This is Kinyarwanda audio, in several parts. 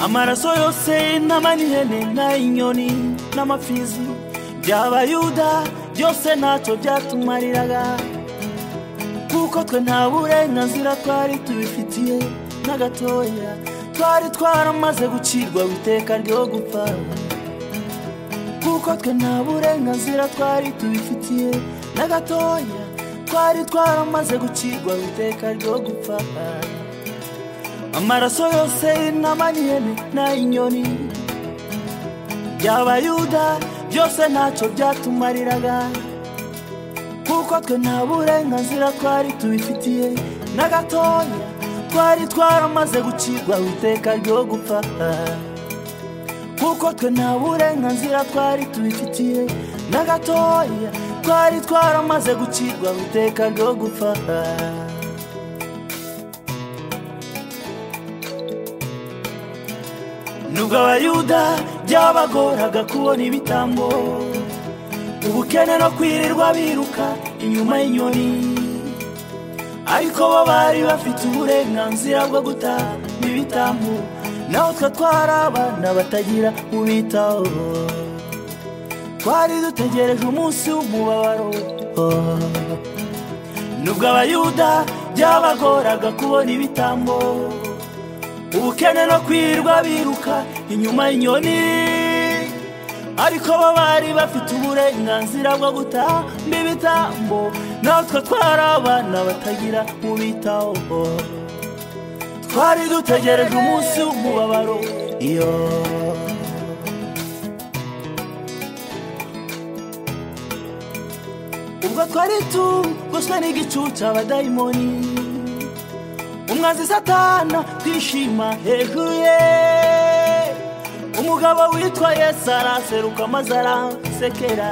amaraso yose n'amanihene n'ay'inyoni n'amafizi by'abayuda byose ntacyo byatumariraga kuko twe nta burenganzira twari tubifitiye na gatoya twari twaramaze gucirwa iteka ryo gupfa kuko twe nta burenganzira twari tubifitiye na gatoya twari twaramaze gucirwa iteka ryo gupfa amaraso yose n'amanihene n'ay'inyoni by'abayuda byose ntacyo byatumariraga kuko twe nta burenganzira twari tubifitiye na gatoya twari twaramaze gucirwa iteka ryo gupfa kuko twe nta burenganzira twari tubifitiye na gatoya twari twaramaze gucirwa iteka ryo gupfa nubwo abayuda byabagoraga kubona ibitambo ubukene no kwirirwa biruka inyuma y'inyoni ariko bo bari bafite uburenganzira bwo gutanga ibitambo naho twe twari abana batagira ubitaho twari dutegereje umunsi w'umubabaro nubwo abayuda byabagoraga kubona ibitambo ubukene no kwirirwa biruka inyuma y'inyoni ariko bo bari bafite uburenganzira bwo gutamba ibitambo natwe twari abana batagira ubitaho twari dutegereje umunsi w'umubabaro iyo ubwo twari tugoswe n'igicucu abadayimoni umwanzi satana twishima hejuru ye umugabo witwa yesu araseruka maze arasekera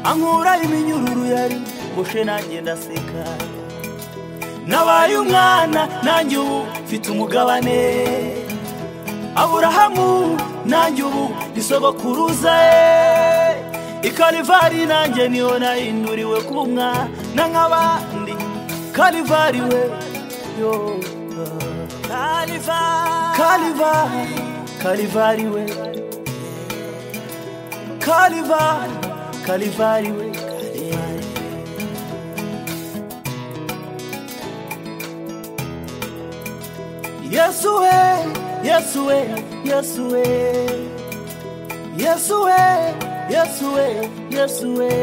ankura iminyururu yari bushe nanjye ndaseka nabaye umwana nanjye ubu mfite umugabane aburahamu nanjye ubu ni sogokuruza ye ikarivari nanjye niyo nahinduriwe kuba umwana nk'abandi karivari we yo Kalivari Kalivari we Kalivari Kalivari we Kalivari. Yesu we Yesu we Yesu we Yesu we Yesu we Yesu we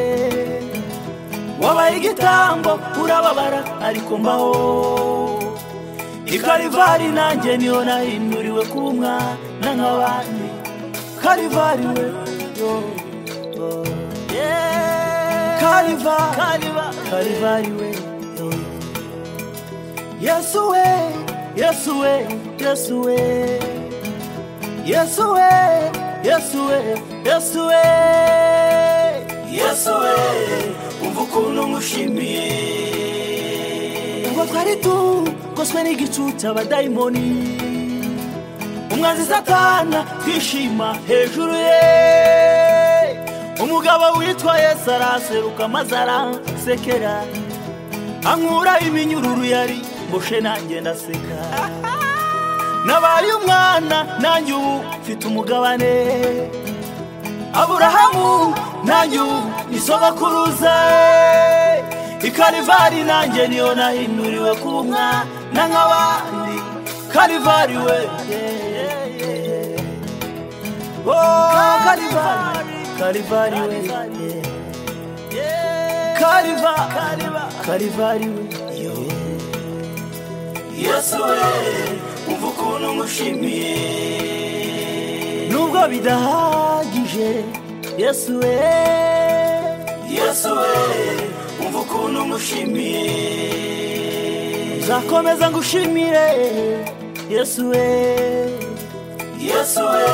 wabaye igitambo urababara ariko mbaho ikarivari nanjye niyo nahinduriwe kuba umwana nk'abandi karivari we yo kariva karivari we yo yesu we yesu we yesu we yesu we yesu we yesu we yesu we umva ukuntu ngushimiye ubwo twari tugoswe n'igicucu abadayimoni umwanzi satana twishima hejuru ye umugabo witwa yesu araseruka maze arasekera ankura iminyururu yari mboshe nanjye ndaseka nabaye umwana nanjye ubu mfite umugabane aburahamu nanjye ubu ni sogokuruza ikarivari nanjye niyo nahinduriwe kuba umwana nk'abandi karivari we Oh, karivari karivari we kariva karivari we yo. yesu we umva ukuntu ngushimiye nubwo bidahagije yesu we yesu we umva ukuntu ngushimiye nzakomeza ngushimire yesu we yesu we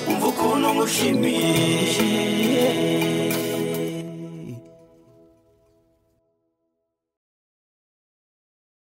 umva ukuntu ngushimiye